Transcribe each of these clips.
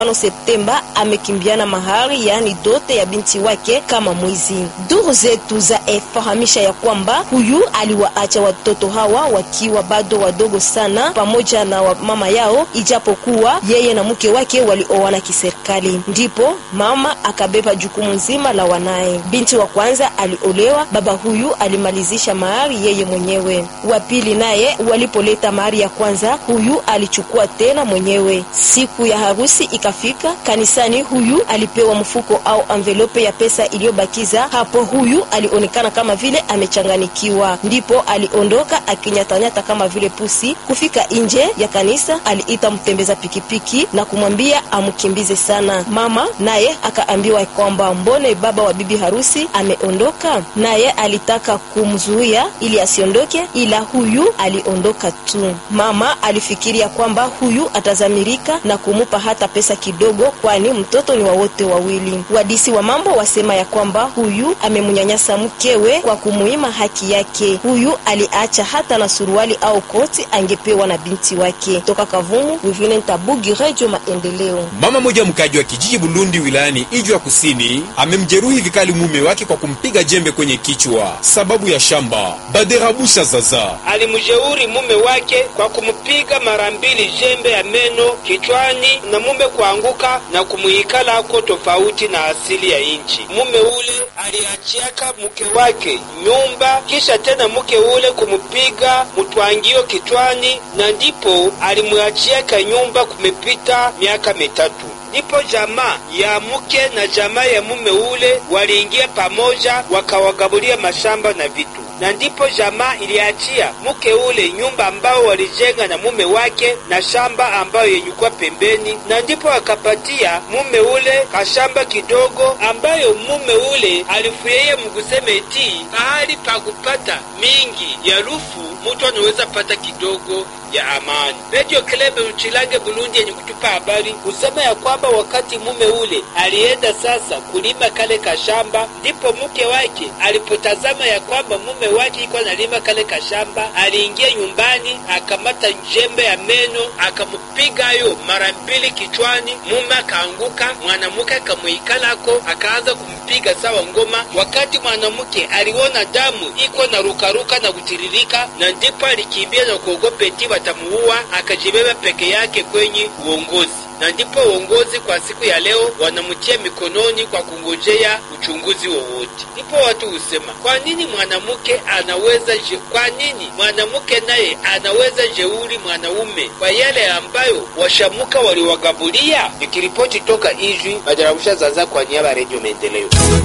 Septemba amekimbiana mahari yaani dote ya binti wake kama mwizi. Duru zetu za efahamisha ya kwamba huyu aliwaacha watoto hawa wakiwa bado wadogo sana pamoja na wa mama yao, ijapokuwa yeye na mke wake walioana kiserikali. Ndipo mama akabeba jukumu nzima la wanaye. Binti wa kwanza aliolewa, baba huyu alimalizisha mahari yeye mwenyewe. Wa pili naye walipoleta mahari ya kwanza, huyu alichukua tena mwenyewe. Siku ya harusi ikafika kanisani, huyu alipewa mfuko au envelope ya pesa iliyobakiza hapo. Huyu alionekana kama vile amechanganikiwa, ndipo aliondoka akinyatanyata kama vile pusi. Kufika nje ya kanisa, aliita mtembeza pikipiki na kumwambia amkimbize sana. Mama naye akaambiwa kwamba mbone baba wa bibi harusi ameondoka, naye alitaka kumzuia ili asiondoke, ila huyu aliondoka tu. Mama alifikiria kwamba huyu atazamirika na kumupa hata pesa kidogo, kwani mtoto ni wa wote wawili. Wadisi wa mambo wasema ya kwamba huyu amemnyanyasa mkewe kwa kumuima haki yake. Huyu aliacha hata na suruali au koti angepewa na binti wake. Toka Kavumu, Wivine Ntabugi, Radio Maendeleo. Mama moja mkaji wa kijiji Bulundi wilayani Ijwa Kusini amemjeruhi vikali mume wake kwa kumpiga jembe kwenye kichwa sababu ya shamba. Baderabusha Zaza alimjeuri mume wake kwa kumpiga mara mbili jembe ya meno kichwani na mume kuanguka na kumuikala ako tofauti na asili ya inchi. Mume ule aliachiaka mke wake nyumba, kisha tena mke ule kumupiga mtwangio kichwani, na ndipo alimwachiaka nyumba. Kumepita miaka mitatu ndipo jamaa ya mke na jamaa ya mume ule waliingia pamoja, wakawagabulia mashamba na vitu na ndipo jamaa iliachia mke ule nyumba ambao walijenga na mume wake na shamba ambayo yenyukwa pembeni, na ndipo akapatia mume ule kashamba kidogo ambayo mume ule alifurahia mkuseme eti pahali pa kupata mingi ya rufu mutu anaweza pata kidogo ya amani. Radio Klebe Uchilange Burundi yenye kutupa habari kusema ya kwamba wakati mume ule alienda sasa kulima kale kashamba, ndipo mke wake alipotazama ya kwamba mume wake iko analima kale kashamba, aliingia nyumbani akamata jembe ya meno akamupiga yo mara mbili kichwani. Mume akaanguka, mwanamke akamuikalako akaanza kumpiga sawa ngoma. Wakati mwanamke aliona damu iko na rukaruka na kutiririka, na ndipo alikimbia na kuogopa eti watamuua, akajibeba peke yake kwenye uongozi na ndipo uongozi kwa siku ya leo wanamtia mikononi kwa kungojea uchunguzi wowote. Ndipo watu husema kwa nini mwanamke anaweza je, kwa nini mwanamke naye anaweza jeuri mwanaume kwa yale ambayo washamuka waliwagabulia? Nikiripoti toka Ijwi, Majarabusha Zaza kwa niaba ya Redio Maendeleo.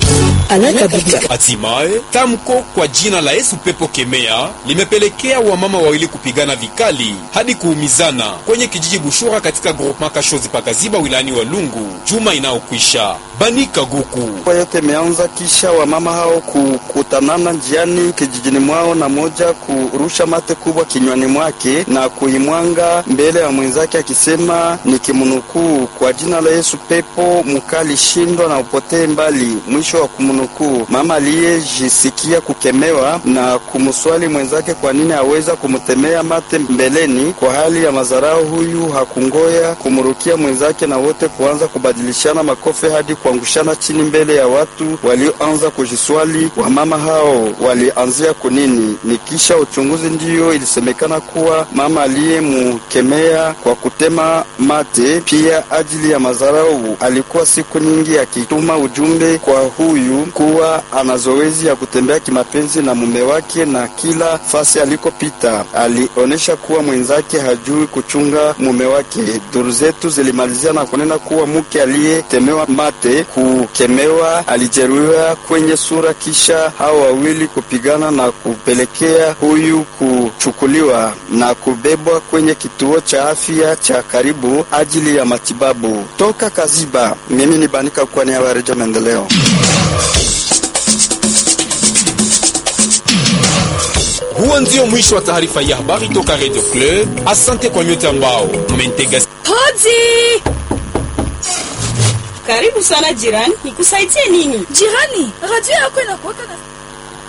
Hatimaye tamko kwa jina la Yesu pepo kemea limepelekea wamama wawili kupigana vikali hadi kuumizana kwenye kijiji Bushura katika groupement Kashozi pakaziba wilayani Walungu juma inayokwisha. Banika Guku yote imeanza kisha wamama hao kukutanana njiani kijijini mwao na moja kurusha mate kubwa kinywani mwake na kuimwanga mbele ya mwenzake akisema ni kimnukuu, kwa jina la Yesu pepo mkali shindwa na upotee mbali. Mwisho wa kumnukuu. Mama aliyejisikia kukemewa na kumswali mwenzake kwa nini aweza kumtemea mate mbeleni kwa hali ya mazarao, huyu hakungoya kumrukia mwenzake na wote kuanza kubadilishana makofi hadi kuangushana chini mbele ya watu walioanza kujiswali wamama hao walianzia kunini. Ni kisha uchunguzi ndiyo ilisemekana kuwa mama aliyemkemea kwa kutema mate pia ajili ya mazarau alikuwa siku nyingi akituma ujumbe kwa huyu kuwa ana zoezi ya kutembea kimapenzi na mume wake, na kila fasi alikopita alionyesha kuwa mwenzake hajui kuchunga mume wake. Duru zetu zilimalizia na kunena kuwa mke aliyetemewa mate kukemewa alijeruhiwa kwenye sura, kisha hao wawili kupigana na kupelekea huyu kuchukuliwa na kubebwa kwenye kituo cha afya cha karibu ajili ya matibabu. Toka Kaziba, mimi ni Banika kwa niaba ya Redio Maendeleo. Huo ndio mwisho wa taarifa ya habari toka Radio Club. Asante kwa nyote ambao mmentega. Hodi! Karibu sana jirani, nikusaidie nini? Jirani, radio yako inakuwaka na